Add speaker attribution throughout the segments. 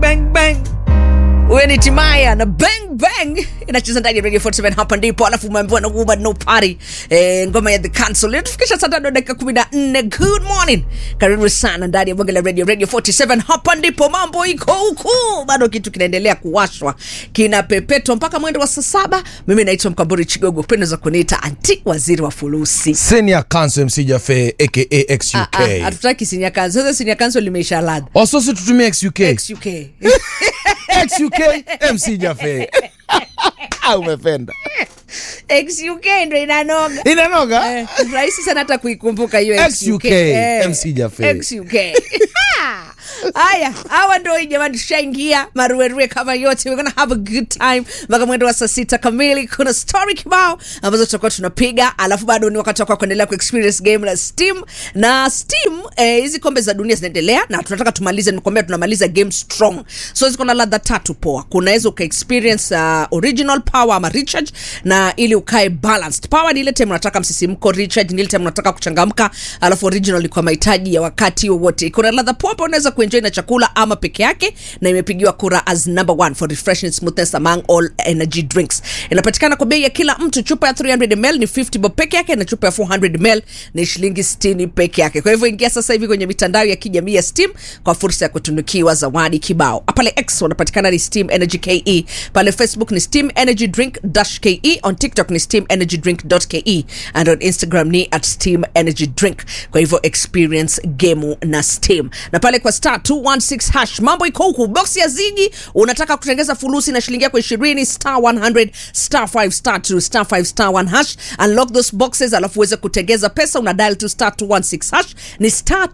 Speaker 1: bang bang huyo ni timaya na bang bang inacheza ndani ya radio 47 hapa ndipo alafu umeambiwa na woman no party eh, ngoma ya the council inatufikisha saa tano dakika kumi na nne good morning karibu sana ndani ya bonge la radio radio 47 hapa ndipo mambo iko huku bado kitu kinaendelea kuwashwa kinapepetwa mpaka mwendo wa saa saba mimi naitwa mkamburi chigogo pendo za kuniita anti waziri wa fulusi
Speaker 2: senior counsel mc jafe aka
Speaker 1: Ah,
Speaker 2: xuk
Speaker 1: ah, hatutaki sinia kanso sasa sinia kanso limeisha ladha
Speaker 2: wasosi tutumie xuk
Speaker 1: xuk
Speaker 2: xuk mc jafe Ah, umependa
Speaker 1: xuk ndo inanoga
Speaker 2: inanoga
Speaker 1: Eh, rahisi sana hata kuikumbuka hiyo
Speaker 2: XUK,
Speaker 1: Eh,
Speaker 2: MC Jaffe.
Speaker 1: XUK. haya hawa ndo hii jamani tushaingia maruerue kama yote we're gonna have a good time mpaka mwendo wa saa sita kamili kuna story kibao ambazo tutakuwa tunapiga alafu bado ni wakati wako kuendelea kuexperience game la steam na steam eh, hizi kombe za dunia zinaendelea na tunataka tumalize nikwambia tunamaliza game strong so ziko na ladha tatu poa kunaweza ukaexperience uh, original power ama recharge na ili ukae balanced power ni ile time unataka msisimko recharge ni ile time unataka kuchangamka alafu original ni kwa mahitaji ya wakati wowote kuna ladha poa ambayo unaweza kuenjoy na chakula ama peke yake na imepigiwa kura as number one for refreshing smoothness among all energy drinks inapatikana kwa bei ya kila mtu chupa ya 300 ml ni 50 bob peke yake na chupa ya 400 ml ni shilingi 60 peke yake kwa hivyo ingia sasa hivi kwenye mitandao ya kijamii ya steam kwa fursa ya kutunukiwa zawadi kibao pale x wanapatikana ni steam energy ke pale facebook ni steam energy drink dash ke on tiktok ni steam energy drink ke and on instagram ni at steam energy drink kwa hivyo experience gemu na steam na pale kwa star 216 hash mambo iko huku box ya zigi unataka kutengeza fulusi na shilingi yako ishirini star 100 star 5 star 2 star 5 star 1 hash unlock those boxes alafu uweze kutengeza pesa una dial to star 216 hash ni star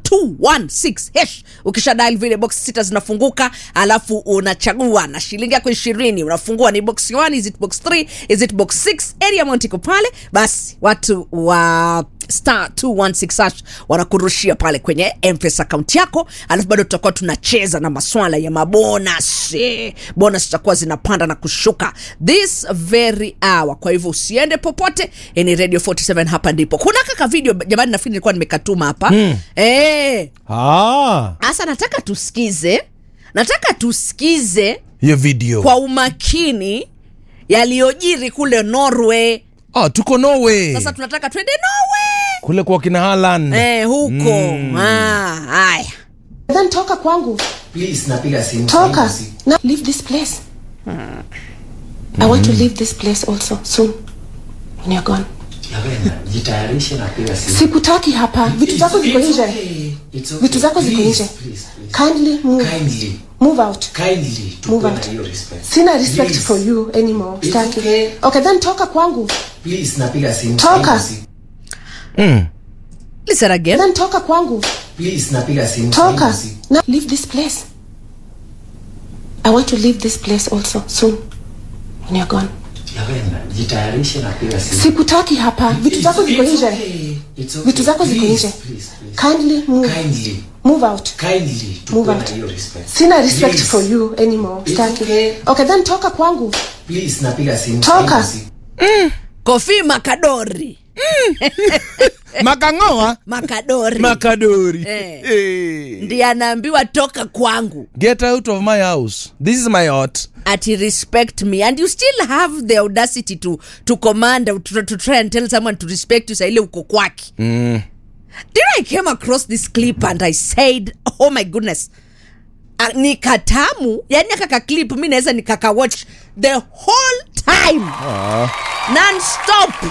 Speaker 1: 216 hash ukisha dial vile box sita zinafunguka alafu unachagua na shilingi yako ishirini unafungua ni box 1 is it box 3 is it box 6 area amount iko pale basi watu wa star 216 hash wanakurushia pale kwenye mpesa akaunti yako alafu bado tutakuwa tunacheza na maswala ya mabonas Eh, bonus zitakuwa zinapanda na kushuka this very hour kwa hivyo usiende popote Eh, ni radio 47 hapa ndipo kuna kaka video jamani nafikiri nilikuwa nimekatuma hapa mm. eh,
Speaker 2: Ah,
Speaker 1: hasa nataka tusikize nataka tusikize
Speaker 2: hiyo video
Speaker 1: kwa umakini yaliyojiri kule norway
Speaker 2: ah, tuko norway
Speaker 1: sasa tunataka twende norway
Speaker 2: kule kwa kina haland
Speaker 1: eh, huko ah, haya
Speaker 3: then toka kwangu
Speaker 4: Please, napiga simu.
Speaker 3: toka
Speaker 4: Simu.
Speaker 3: now leave this place i want to leave this place also soon when you're gone
Speaker 4: Yawena, jitayarishe napiga simu.
Speaker 3: sikutaki hapa vitu zako ziko
Speaker 4: It's
Speaker 3: nje
Speaker 4: okay. It's okay.
Speaker 3: vitu zako ziko
Speaker 4: Please,
Speaker 3: nje
Speaker 4: please, please.
Speaker 3: kindly move
Speaker 4: Kindly,
Speaker 3: move out
Speaker 4: kindly,
Speaker 3: Move
Speaker 4: tukuwe
Speaker 3: out.
Speaker 4: na hiyo respect.
Speaker 3: sina respect
Speaker 4: Please,
Speaker 3: for you anymore
Speaker 4: It's
Speaker 3: Sitaki.
Speaker 4: okay.
Speaker 3: okay then toka kwangu
Speaker 4: Please, napiga simu.
Speaker 3: Toka.
Speaker 4: Simu.
Speaker 1: listen again
Speaker 3: then toka kwangu
Speaker 4: Please, napiga simu.
Speaker 3: toka
Speaker 4: Simu.
Speaker 3: now leave this place i want to leave this place also soon when you're gone
Speaker 4: Yawena, jitayarishe napiga simu.
Speaker 3: sikutaki hapa vitu
Speaker 4: It's-
Speaker 3: zako ziko
Speaker 4: it's
Speaker 3: nje
Speaker 4: okay. It's okay.
Speaker 3: vitu zako ziko
Speaker 4: Please,
Speaker 3: nje
Speaker 4: please, please.
Speaker 3: kindly move
Speaker 4: Kindly,
Speaker 3: move out
Speaker 4: kindly,
Speaker 3: Move
Speaker 4: tukuwe na
Speaker 3: out.
Speaker 4: hiyo respect.
Speaker 3: sina respect
Speaker 4: Please,
Speaker 3: for you anymore
Speaker 4: It's
Speaker 3: Sitaki.
Speaker 4: okay.
Speaker 3: okay then toka kwangu
Speaker 4: Please, napiga simu.
Speaker 3: Toka.
Speaker 4: Simu.
Speaker 1: kofi makadori
Speaker 2: makangoa
Speaker 1: makadori
Speaker 2: makadori
Speaker 1: Eh.
Speaker 2: Eh.
Speaker 1: ndiye anaambiwa toka kwangu
Speaker 2: get out of my house this is my hot
Speaker 1: ati respect me and you still have the audacity to, to command to, to try and tell someone to respect you saile uko kwake
Speaker 2: mm.
Speaker 1: then i came across this clip and i said oh my goodness uh, ni katamu yani akaka clip mi naweza nikakawatch the whole time
Speaker 2: ah.
Speaker 1: non-stop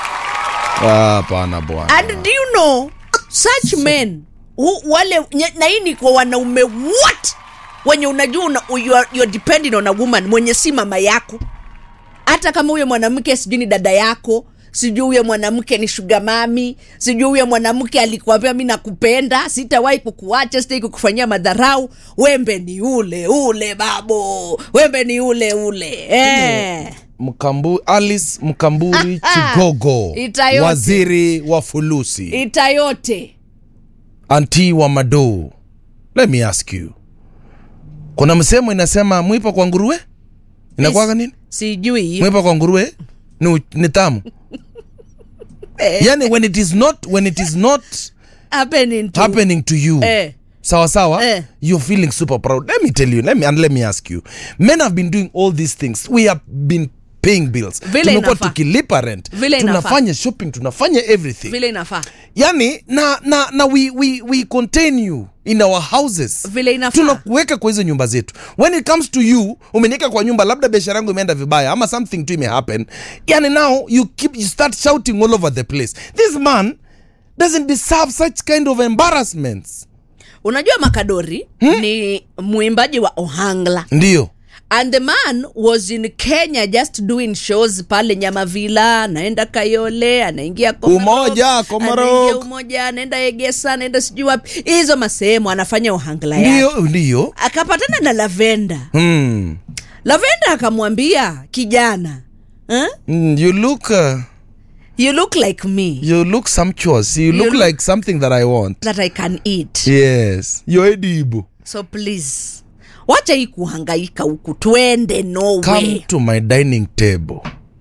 Speaker 2: Ah, hapana bwana
Speaker 1: and do you know such men who, wale nye- na hii ni kwa wanaume what wenye unajua una, you are, you are depending on a woman mwenye si mama yako hata kama huyo mwanamke sijui ni dada yako sijui huyo mwanamke ni shuga mami sijui huyo mwanamke alikuambia mi nakupenda sitawahi kukuacha sitaki kukufanyia madharau wembe ni ule ule babo wembe ni ule ule eh.
Speaker 2: mkambu alice mkamburi chigogo
Speaker 1: Itayote.
Speaker 2: waziri wa fulusi
Speaker 1: ita yote
Speaker 2: anti wa madou let me ask you kuna msemo inasema mwipa kwa nguruwe inakuwaga nini
Speaker 1: sijui
Speaker 2: mwipa kwa nguruwe ni, u- ni tamu yani when it is not when it is not
Speaker 1: happening to
Speaker 2: happening to you
Speaker 1: eh.
Speaker 2: sawa sawa
Speaker 1: Eh.
Speaker 2: you're feeling super proud let me tell you let me, and let me ask you men have been doing all these things we have been paying bills
Speaker 1: Vile
Speaker 2: tumekuwa
Speaker 1: inafaa.
Speaker 2: tukilipa rent
Speaker 1: Vile inafaa.
Speaker 2: tunafanya shopping tunafanya everything
Speaker 1: vile inafaa
Speaker 2: yani na na na we, we, we contain you in our houses
Speaker 1: Vile inafaa.
Speaker 2: tunakuweka kwa hizo nyumba zetu when it comes to you umeniweka kwa nyumba labda biashara yangu imeenda vibaya ama something tu ime happen yani now you keep you start shouting all over the place this man doesn't deserve such kind of embarrassments
Speaker 1: unajua makadori ni mwimbaji wa ohangla
Speaker 2: ndio
Speaker 1: and the man was in kenya just doing shows pale nyamavila anaenda kayole anaingia Komarok,
Speaker 2: Umoja, Komarok.
Speaker 1: anaingia umoja anaenda egesa anaenda sijui wapi hizo masehemu anafanya ohangla yake
Speaker 2: ndio ndio
Speaker 1: akapatana na lavenda
Speaker 2: hmm.
Speaker 1: lavenda akamwambia kijana huh?
Speaker 2: Mm, you look uh,
Speaker 1: you look like me
Speaker 2: you look sumptuous you look
Speaker 1: look-
Speaker 2: like something that i want
Speaker 1: that i can eat
Speaker 2: yes you're edible
Speaker 1: so please wacha hii kuhangaika huku twende
Speaker 2: come
Speaker 1: norway
Speaker 2: to my dining table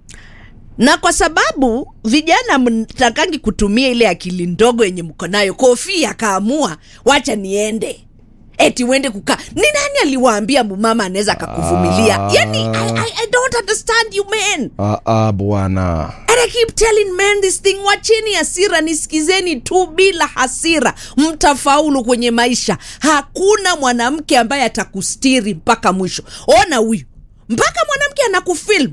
Speaker 1: na kwa sababu vijana mtakangi kutumia ile akili ndogo yenye mko nayo kofi akaamua wacha niende eti uende kukaa ni nani aliwaambia mumama anaweza akakuvumilia
Speaker 2: Ah.
Speaker 1: yani I, I, i don't understand you men
Speaker 2: ah, ah, bwana
Speaker 1: and i keep telling men this thing wacheni hasira nisikizeni tu bila hasira mtafaulu kwenye maisha hakuna mwanamke ambaye atakustiri mpaka mwisho ona huyu mpaka mwanamke anakufilm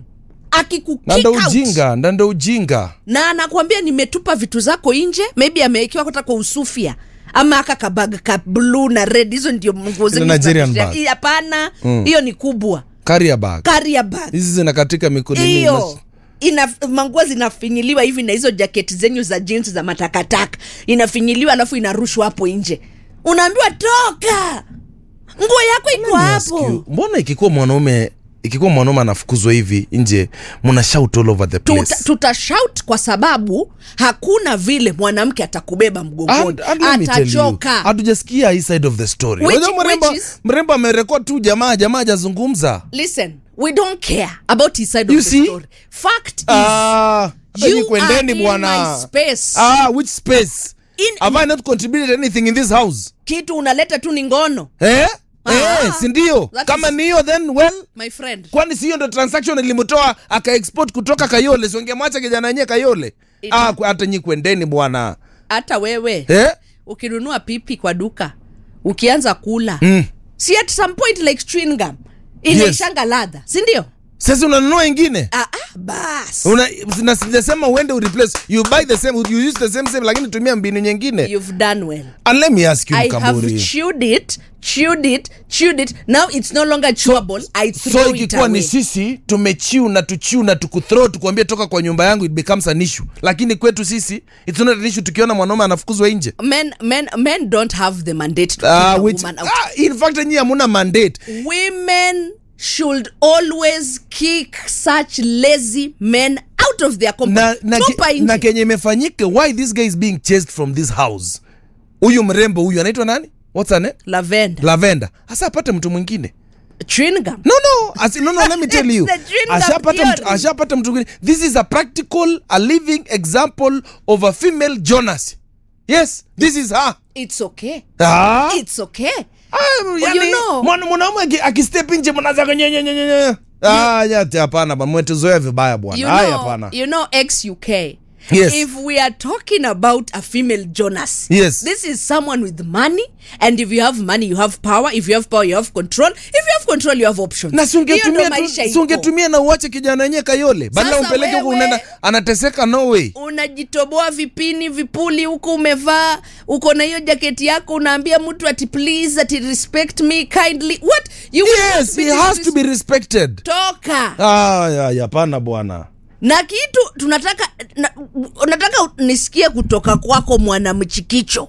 Speaker 2: na ndo
Speaker 1: akikukick out
Speaker 2: ujinga na ndo ujinga
Speaker 1: na anakwambia nimetupa vitu zako nje maybe amewekewa hata kwa usufia ama aka kabag ka blue na red hizo ndio nguo zenye
Speaker 2: Nigerian
Speaker 1: zinatisha.
Speaker 2: bag.
Speaker 1: Hii hapana hiyo ni kubwa
Speaker 2: carrier bag
Speaker 1: carrier bag
Speaker 2: hizi zinakatika mikono
Speaker 1: hiyo ina manguo zinafinyiliwa hivi na hizo jaketi zenyu za jeans za matakataka inafinyiliwa alafu inarushwa hapo nje unaambiwa toka nguo yako iko hapo
Speaker 2: mbona ikikuwa mwanaume ikikuwa mwanaume anafukuzwa hivi nje mna shout all over the place
Speaker 1: tuta, tutashout kwa sababu hakuna vile mwanamke atakubeba mgongoni
Speaker 2: And- and let me tell you,
Speaker 1: atachoka
Speaker 2: hatujasikia hii side of the story
Speaker 1: Which-
Speaker 2: Unajua mrembo
Speaker 1: which is-
Speaker 2: mrembo amerekod tu jamaa jamaa hajazungumza
Speaker 1: listen we don't care about his side
Speaker 2: You
Speaker 1: of the
Speaker 2: see?
Speaker 1: story fact is
Speaker 2: Ah, hata
Speaker 1: you
Speaker 2: nyi kwendeni
Speaker 1: are in
Speaker 2: bwana
Speaker 1: my space.
Speaker 2: ah, which space
Speaker 1: In-
Speaker 2: have i not contributed anything in this house
Speaker 1: kitu unaleta tu ni ngono
Speaker 2: eh?
Speaker 1: Ah,
Speaker 2: eh, sindio
Speaker 1: that
Speaker 2: kama
Speaker 1: is-
Speaker 2: ni hiyo then well
Speaker 1: my friend
Speaker 2: kwani siyo ndo transaction ilimtoa akaexport kutoka kayole siwangemwacha kijana yenyewe kayole
Speaker 1: It-
Speaker 2: ah, ku- hata nyi kwendeni bwana
Speaker 1: hata wewe
Speaker 2: eh?
Speaker 1: ukinunua pipi kwa duka ukianza kula
Speaker 2: mm.
Speaker 1: si at some point like chewing gum inaishanga ladha sindio
Speaker 2: sasa unanunua ingine
Speaker 1: ah, ah, bas
Speaker 2: una na sijasema uende ureplace you buy the same you use the same same lakini tumia mbinu nyingine
Speaker 1: you've done well
Speaker 2: and let me ask you
Speaker 1: I have
Speaker 2: mkamburi
Speaker 1: chewed it, chewed it, chewed it. Now it's no longer chewable. I throw
Speaker 2: so
Speaker 1: it
Speaker 2: ikikuwa ni
Speaker 1: away.
Speaker 2: sisi tumechiu na tuchiu na tukuthrow tukuambia toka kwa nyumba yangu it becomes an issue lakini kwetu sisi it's not an issue tukiona mwanaume anafukuzwa nje
Speaker 1: Men, men, men don't have the mandate to
Speaker 2: Ah,
Speaker 1: keep a
Speaker 2: which,
Speaker 1: woman out.
Speaker 2: ah, in fact nyi hamuna mandate
Speaker 1: Women should always kick such lazy men out of their
Speaker 2: na,
Speaker 1: company.
Speaker 2: na,
Speaker 1: Tupa
Speaker 2: ke,
Speaker 1: nje.
Speaker 2: na kenye imefanyika why this guy is being chased from this house huyu mrembo huyu anaitwa nani what's her name
Speaker 1: Lavender.
Speaker 2: lavenda hasa apate mtu mwingine
Speaker 1: Chewing gum.
Speaker 2: no no As, no no let me tell you
Speaker 1: It's the chewing gum
Speaker 2: ashapata mtu,
Speaker 1: theory.
Speaker 2: ashapata mtu mwingine this is a practical a living example of a female jonas yes this is her
Speaker 1: It's okay.
Speaker 2: ah.
Speaker 1: It's okay.
Speaker 2: Ah, yani,
Speaker 1: you know-
Speaker 2: mwana- mwanaume aki- akistep nje mnaanza kunyenyenyenyenye. Ah, nyati hapana bwana mwetuzoea vibaya
Speaker 1: You
Speaker 2: bwana haya
Speaker 1: know,
Speaker 2: hapana
Speaker 1: you know ex UK.
Speaker 2: Yes.
Speaker 1: If we are talking about a female Jonas,
Speaker 2: Yes.
Speaker 1: this is someone with money, and if you have money, you have power. If you have power, you have control. If you have control, you have options.
Speaker 2: na
Speaker 1: Hiyo ndo
Speaker 2: sungetumia
Speaker 1: maisha
Speaker 2: tu-
Speaker 1: iko.
Speaker 2: sungetumia na uache kijana wenyewe kayole badala
Speaker 1: Sasa
Speaker 2: umpeleke huko
Speaker 1: wewe-
Speaker 2: unaenda anateseka no way
Speaker 1: unajitoboa vipini vipuli huko umevaa uko na hiyo jaketi yako unaambia mtu ati please ati respect me kindly what you will not
Speaker 2: yes
Speaker 1: be
Speaker 2: he has to be
Speaker 1: disres-
Speaker 2: respected
Speaker 1: toka
Speaker 2: ah ya ya, hapana bwana
Speaker 1: na kitu tunataka na, unataka nisikie kutoka kwako mwanamchikicho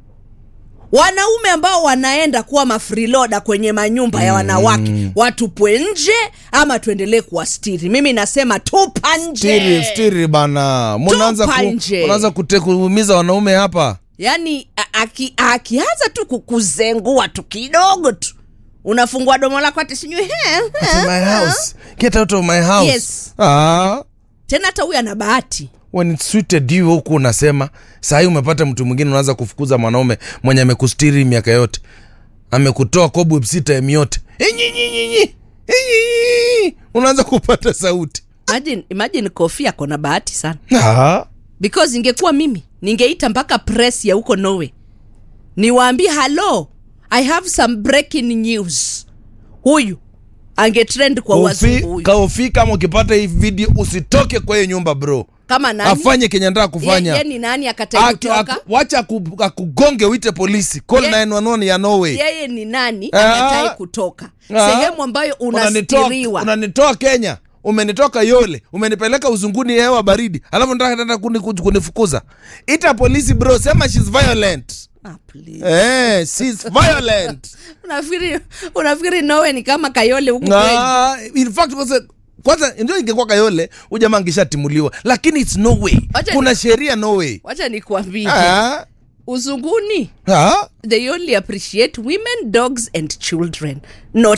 Speaker 1: wanaume ambao wanaenda kuwa mafriloda kwenye manyumba ya wanawake watupwe nje ama tuendelee kuwastiri mimi nasema tupa
Speaker 2: stiri
Speaker 1: nje
Speaker 2: stiri bana munaanza
Speaker 1: Tupa
Speaker 2: ku,
Speaker 1: nje.
Speaker 2: unaanza kute- kuumiza wanaume hapa
Speaker 1: yaani a- aki- akianza tu kukuzengua tu kidogo tu unafungua domo lako ati sijui "He, he,
Speaker 2: my
Speaker 1: he."
Speaker 2: house get out of my house
Speaker 1: Yes.
Speaker 2: ah
Speaker 1: tena hata huyu ana bahati
Speaker 2: when it's suited you huku unasema sahii umepata mtu mwingine unaanza kufukuza mwanaume mwenye amekustiri miaka yote amekutoa cobweb sita yote Inyinyinyi, inyi. unaanza kupata sauti
Speaker 1: imagine, imagine kofi ako na bahati sana
Speaker 2: ah.
Speaker 1: because ingekuwa mimi ningeita mpaka press ya huko norway niwaambie halo i have some breaking news huyu angetrend kwa
Speaker 2: Kofi-
Speaker 1: wazungu huyu
Speaker 2: kaofi kama ukipata hii video usitoke kwa hiyo nyumba bro
Speaker 1: kama nani
Speaker 2: afanye kenye nataka kufanya
Speaker 1: Ye- ye ni nani akatai
Speaker 2: Aki-
Speaker 1: kutoka
Speaker 2: aku- wacha aku- akugonge uite polisi call
Speaker 1: Ye-
Speaker 2: 911 ya norway
Speaker 1: yeye ni nani
Speaker 2: Ah.
Speaker 1: akatai kutoka
Speaker 2: Ah.
Speaker 1: sehemu ambayo
Speaker 2: Unanitoa-
Speaker 1: unastiriwa
Speaker 2: unanitoa kenya umenitoka yole umenipeleka uzunguni hewa baridi alafu nataka tena kuni- kuni- kunifukuza ita polisi bro sema shes violent
Speaker 1: Ah, please.
Speaker 2: eh, she's violent
Speaker 1: unafikiri unafikiri nowe ni kama kayole huku kwenyu
Speaker 2: Ah, in fact kwanza kwanza ndio ingekuwa kayole ujamaa angeshatimuliwa lakini its no way
Speaker 1: Wacha
Speaker 2: kuna
Speaker 1: ni-
Speaker 2: sheria no way
Speaker 1: wacha nikuambie
Speaker 2: ah,
Speaker 1: uzunguni
Speaker 2: ah.
Speaker 1: they only appreciate women dogs and children not